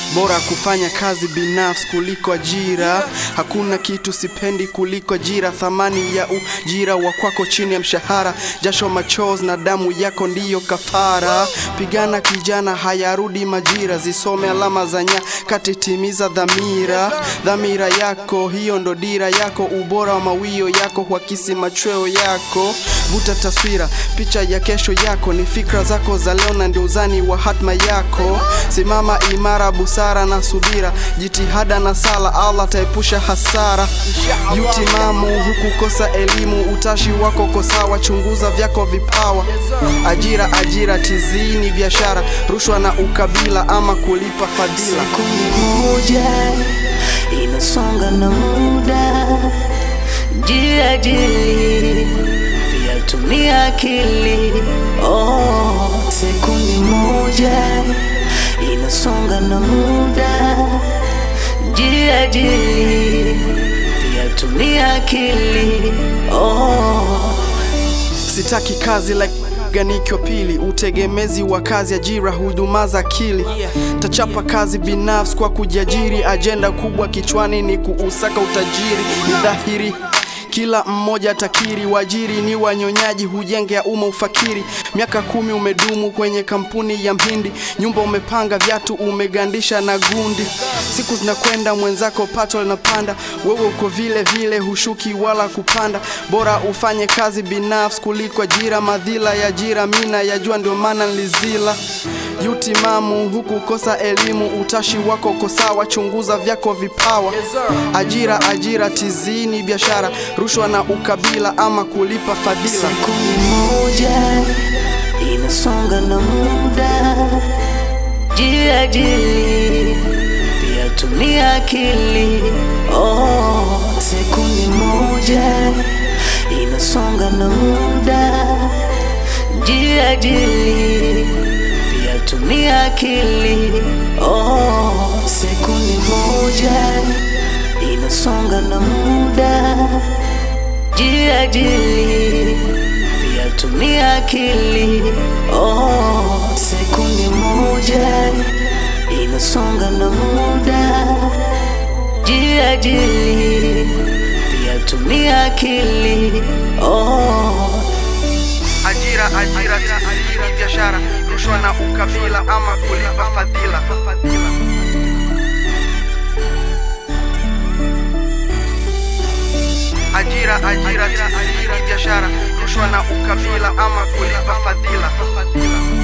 bora kufanya kazi binafsi kuliko ajira. Hakuna kitu sipendi kuliko ajira, thamani ya ujira wa kwako chini ya mshahara, jasho, machozi na damu yako ndiyo kafara. Pigana kijana, hayarudi majira, zisome alama za nyakati, timiza dhamira. Dhamira yako hiyo ndo dira yako, ubora wa mawio yako huakisi machweo yako. Vuta taswira, picha ya kesho yako ni fikra zako za leo na ndio uzani wa hatma yako. Simama imara, busara na subira, jitihada na sala, Allah taepusha hasara. Yutimamu huku kosa elimu, utashi wako kosawa, chunguza vyako vipawa. Ajira ajira tizini, biashara, rushwa na ukabila, ama kulipa fadhila. Sekunde moja inasonga na muda, jiajiri pia tumia akili. Oh, sekunde moja inasonga na muda, jiajiri pia tumia akili. Oh. Sitaki kazi like ganikyo pili, utegemezi wa kazi, ajira, huduma za akili. Tachapa kazi binafsi kwa kujiajiri, ajenda kubwa kichwani ni kuusaka utajiri. Ni dhahiri kila mmoja takiri, wajiri ni wanyonyaji, hujenge ya umma ufakiri. Miaka kumi umedumu kwenye kampuni ya Mhindi, nyumba umepanga, viatu umegandisha na gundi. Siku zinakwenda, mwenzako pato linapanda, wewe uko vile vile, hushuki wala kupanda. Bora ufanye kazi binafsi kuliko ajira, madhila ya ajira mina yajua, ndio maana nilizila yutimamu huku kosa elimu, utashi wako kosawa, chunguza vyako vipawa. Ajira ajira tizini, biashara, rushwa na ukabila, ama kulipa fadhila. Sekunde moja inasonga na muda, jiajiri pia tumia akili. Oh, sekunde moja inasonga na muda, jiajiri pia tumia akili. Oh, sekunde moja inasonga na muda jiajiri pia tumia akili. Oh, sekunde moja inasonga na muda, jiajiri pia tumia akili. Oh. Ajira ajira tizini, biashara, rushwa na ukabila, ama kulipa fadhila. Ajira ajira tizini, biashara, rushwa na ukabila, ama kulipa fadhila.